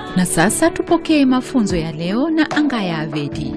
Na sasa tupokee mafunzo ya leo na Angaya Avedi.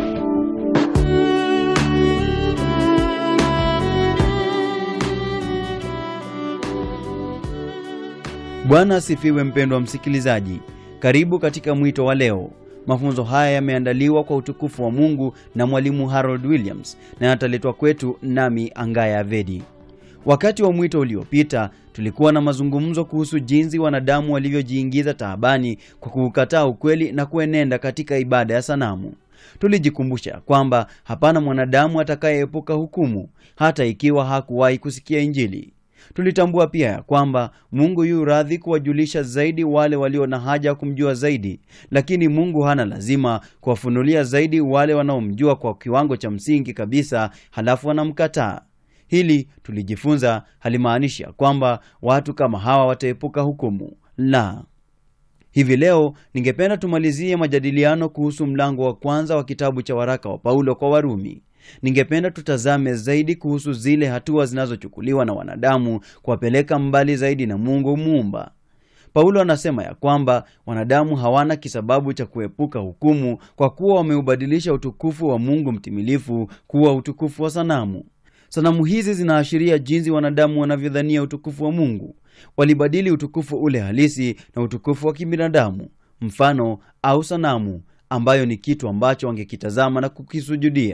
Bwana asifiwe, mpendwa msikilizaji. Karibu katika mwito wa leo. Mafunzo haya yameandaliwa kwa utukufu wa Mungu na mwalimu Harold Williams na yataletwa kwetu nami Angaya Avedi. Wakati wa mwito uliopita tulikuwa na mazungumzo kuhusu jinsi wanadamu walivyojiingiza taabani kwa kuukataa ukweli na kuenenda katika ibada ya sanamu. Tulijikumbusha kwamba hapana mwanadamu atakayeepuka hukumu hata ikiwa hakuwahi kusikia Injili. Tulitambua pia ya kwamba Mungu yu radhi kuwajulisha zaidi wale walio na haja ya kumjua zaidi, lakini Mungu hana lazima kuwafunulia zaidi wale wanaomjua kwa kiwango cha msingi kabisa, halafu wanamkataa. Hili tulijifunza halimaanishi ya kwamba watu kama hawa wataepuka hukumu. La, hivi leo ningependa tumalizie majadiliano kuhusu mlango wa kwanza wa kitabu cha waraka wa Paulo kwa Warumi. Ningependa tutazame zaidi kuhusu zile hatua zinazochukuliwa na wanadamu kuwapeleka mbali zaidi na Mungu muumba. Paulo anasema ya kwamba wanadamu hawana kisababu cha kuepuka hukumu kwa kuwa wameubadilisha utukufu wa Mungu mtimilifu kuwa utukufu wa sanamu. Sanamu hizi zinaashiria jinsi wanadamu wanavyodhania utukufu wa Mungu. Walibadili utukufu ule halisi na utukufu wa kibinadamu, mfano au sanamu, ambayo ni kitu ambacho wangekitazama na kukisujudia.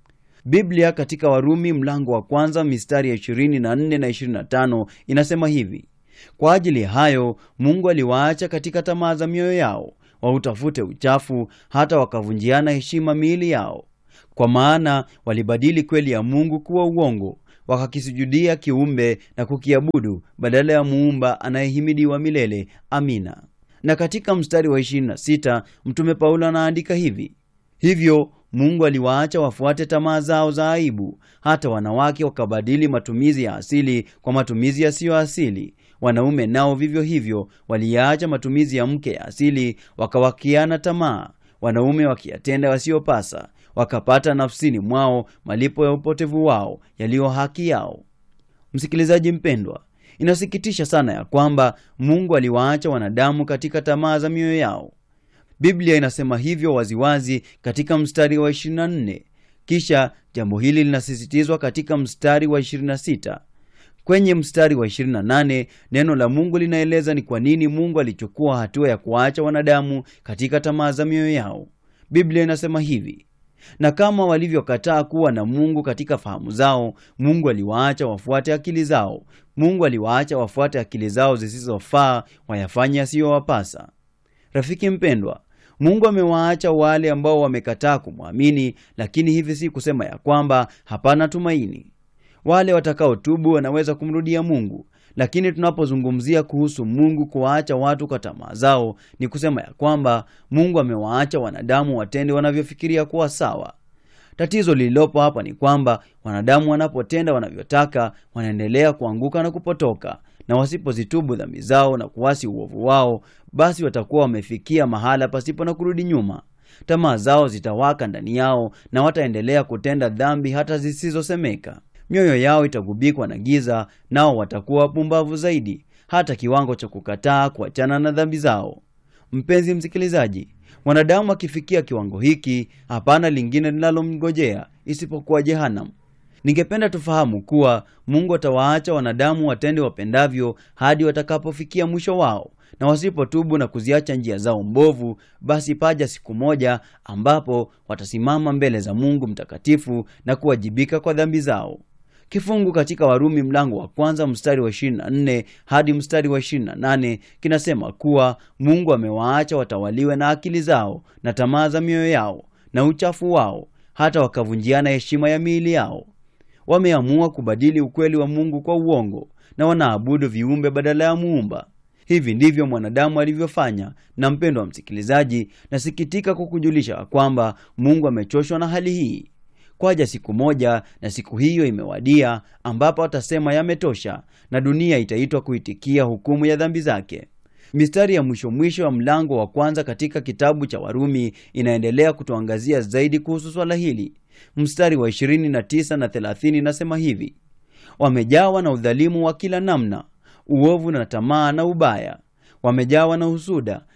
Biblia katika Warumi mlango wa kwanza mistari ya 24 na 25 inasema hivi: kwa ajili ya hayo Mungu aliwaacha katika tamaa za mioyo yao, wautafute uchafu, hata wakavunjiana heshima miili yao. Kwa maana walibadili kweli ya Mungu kuwa uongo, wakakisujudia kiumbe na kukiabudu badala ya muumba anayehimidiwa milele. Amina. Na katika mstari wa 26 mtume Paulo anaandika hivi: hivyo Mungu aliwaacha wafuate tamaa zao za aibu, hata wanawake wakabadili matumizi ya asili kwa matumizi yasiyo asili. Wanaume nao vivyo hivyo waliyaacha matumizi ya mke ya asili, wakawakiana tamaa, wanaume wakiyatenda wasiyopasa, wakapata nafsini mwao malipo ya upotevu wao yaliyo haki yao. Msikilizaji mpendwa, inasikitisha sana ya kwamba Mungu aliwaacha wanadamu katika tamaa za mioyo yao. Biblia inasema hivyo waziwazi katika mstari wa 24. Kisha jambo hili linasisitizwa katika mstari wa 26. Kwenye mstari wa 28 neno la Mungu linaeleza ni kwa nini Mungu alichukua hatua ya kuwaacha wanadamu katika tamaa za mioyo yao. Biblia inasema hivi: na kama walivyokataa kuwa na Mungu katika fahamu zao, Mungu aliwaacha wafuate akili zao. Mungu aliwaacha wafuate akili zao zisizofaa, wayafanye yasiyowapasa. Rafiki mpendwa, Mungu amewaacha wale ambao wamekataa kumwamini, lakini hivi si kusema ya kwamba hapana tumaini. Wale watakaotubu wanaweza kumrudia Mungu, lakini tunapozungumzia kuhusu Mungu kuwaacha watu kwa tamaa zao, ni kusema ya kwamba Mungu amewaacha wanadamu watende wanavyofikiria kuwa sawa. Tatizo lililopo hapa ni kwamba wanadamu wanapotenda wanavyotaka, wanaendelea kuanguka na kupotoka, na wasipozitubu dhambi zao na kuasi uovu wao, basi watakuwa wamefikia mahala pasipo na kurudi nyuma. Tamaa zao zitawaka ndani yao na wataendelea kutenda dhambi hata zisizosemeka. Mioyo yao itagubikwa na giza, nao watakuwa wapumbavu zaidi, hata kiwango cha kukataa kuachana na dhambi zao. Mpenzi msikilizaji, mwanadamu akifikia kiwango hiki, hapana lingine linalomngojea isipokuwa jehanamu. Ningependa tufahamu kuwa Mungu atawaacha wanadamu watende wapendavyo hadi watakapofikia mwisho wao, na wasipotubu na kuziacha njia zao mbovu, basi paja siku moja ambapo watasimama mbele za Mungu mtakatifu na kuwajibika kwa dhambi zao. Kifungu katika Warumi mlango wa kwanza mstari wa 24 hadi mstari wa 28 kinasema kuwa Mungu amewaacha watawaliwe na akili zao na tamaa za mioyo yao na uchafu wao, hata wakavunjiana heshima ya miili yao. Wameamua kubadili ukweli wa Mungu kwa uongo na wanaabudu viumbe badala ya Muumba. Hivi ndivyo mwanadamu alivyofanya. Na mpendo wa msikilizaji, nasikitika kukujulisha kwamba Mungu amechoshwa na hali hii. Kwaja siku moja, na siku hiyo imewadia, ambapo atasema yametosha, na dunia itaitwa kuitikia hukumu ya dhambi zake. Mistari ya mwisho mwisho wa mlango wa kwanza katika kitabu cha Warumi inaendelea kutuangazia zaidi kuhusu swala hili. Mstari wa 29 na 30 inasema hivi: wamejawa na udhalimu wa kila namna, uovu na tamaa na ubaya, wamejawa na husuda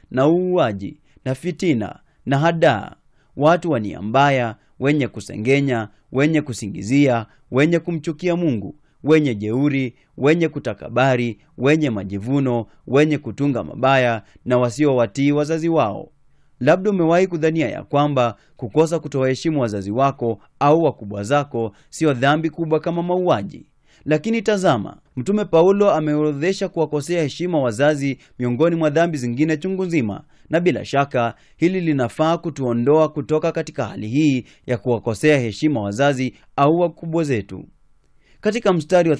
na uuaji na fitina na hadaa, watu wa nia mbaya, wenye kusengenya, wenye kusingizia, wenye kumchukia Mungu, wenye jeuri, wenye kutakabari, wenye majivuno, wenye kutunga mabaya na wasiowatii wazazi wao. Labda umewahi kudhania ya kwamba kukosa kutowaheshimu wazazi wako au wakubwa zako sio dhambi kubwa kama mauaji. Lakini tazama, Mtume Paulo ameorodhesha kuwakosea heshima wazazi miongoni mwa dhambi zingine chungu nzima, na bila shaka hili linafaa kutuondoa kutoka katika hali hii ya kuwakosea heshima wazazi au wakubwa zetu. Katika mstari wa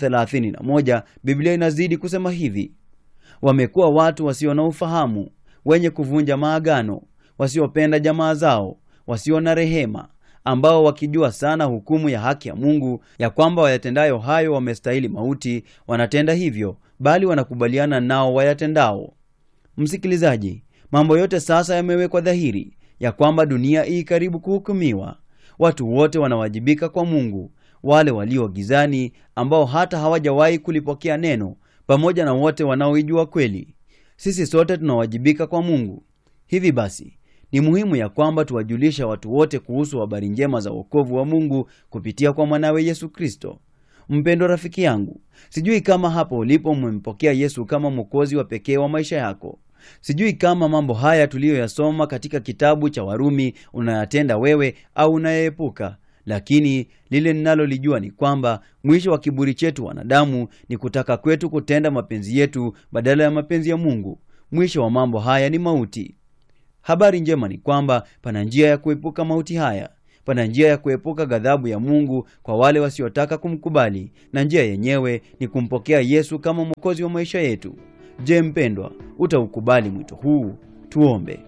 31 Biblia inazidi kusema hivi: wamekuwa watu wasio na ufahamu, wenye kuvunja maagano, wasiopenda jamaa zao, wasio na rehema, ambao wakijua sana hukumu ya haki ya Mungu, ya kwamba wayatendayo hayo wamestahili mauti, wanatenda hivyo, bali wanakubaliana nao wayatendao. Msikilizaji, mambo yote sasa yamewekwa dhahiri ya kwamba dunia hii karibu kuhukumiwa. Watu wote wanawajibika kwa Mungu, wale walio gizani ambao hata hawajawahi kulipokea neno, pamoja na wote wanaoijua kweli. Sisi sote tunawajibika kwa Mungu. Hivi basi ni muhimu ya kwamba tuwajulisha watu wote kuhusu habari njema za wokovu wa Mungu kupitia kwa mwanawe Yesu Kristo. Mpendwa rafiki yangu, sijui kama hapo ulipo umempokea Yesu kama mwokozi wa pekee wa maisha yako. Sijui kama mambo haya tuliyoyasoma katika kitabu cha Warumi unayatenda wewe au unayeepuka, lakini lile ninalolijua ni kwamba mwisho wa kiburi chetu wanadamu ni kutaka kwetu kutenda mapenzi yetu badala ya mapenzi ya Mungu. Mwisho wa mambo haya ni mauti. Habari njema ni kwamba pana njia ya kuepuka mauti haya. Pana njia ya kuepuka ghadhabu ya Mungu kwa wale wasiotaka kumkubali, na njia yenyewe ni kumpokea Yesu kama mwokozi wa maisha yetu. Je, mpendwa, utaukubali mwito huu? Tuombe.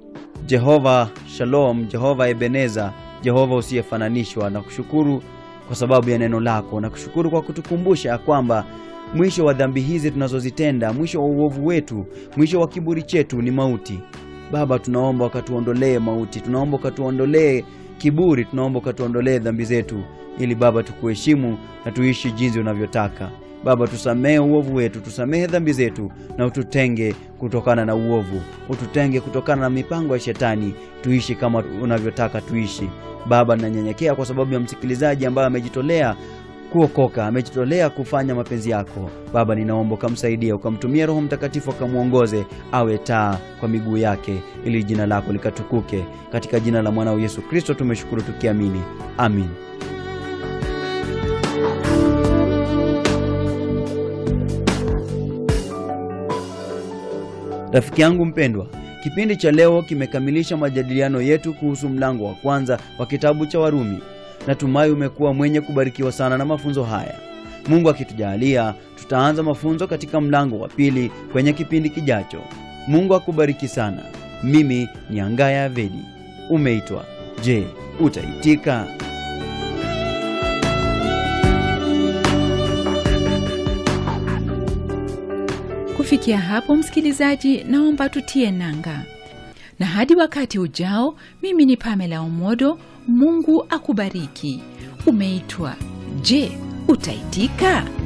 Jehova Shalom, Jehova Ebeneza, Jehova usiyefananishwa, na kushukuru kwa sababu ya neno lako, na kushukuru kwa kutukumbusha ya kwamba mwisho wa dhambi hizi tunazozitenda, mwisho wa uovu wetu, mwisho wa kiburi chetu ni mauti. Baba, tunaomba ukatuondolee mauti, tunaomba ukatuondolee kiburi, tunaomba ukatuondolee dhambi zetu, ili Baba tukuheshimu na tuishi jinsi unavyotaka. Baba, tusamehe uovu wetu, tusamehe dhambi zetu, na ututenge kutokana na uovu, ututenge kutokana na mipango ya Shetani, tuishi kama unavyotaka tuishi. Baba, nanyenyekea kwa sababu ya msikilizaji ambaye amejitolea kuokoka amejitolea kufanya mapenzi yako. Baba, ninaomba ukamsaidia, ukamtumia Roho Mtakatifu akamwongoze awe taa kwa miguu yake, ili jina lako likatukuke. Katika jina la mwanao Yesu Kristo tumeshukuru tukiamini, amin. Rafiki yangu mpendwa, kipindi cha leo kimekamilisha majadiliano yetu kuhusu mlango wa kwanza wa kitabu cha Warumi. Natumai umekuwa mwenye kubarikiwa sana na mafunzo haya. Mungu akitujalia, tutaanza mafunzo katika mlango wa pili kwenye kipindi kijacho. Mungu akubariki sana. Mimi ni Angaya Avedi. Umeitwa. Je, utaitika? Kufikia hapo, msikilizaji, naomba tutie nanga, na hadi wakati ujao, mimi ni Pamela Omodo. Mungu akubariki. Umeitwa. Je, utaitika?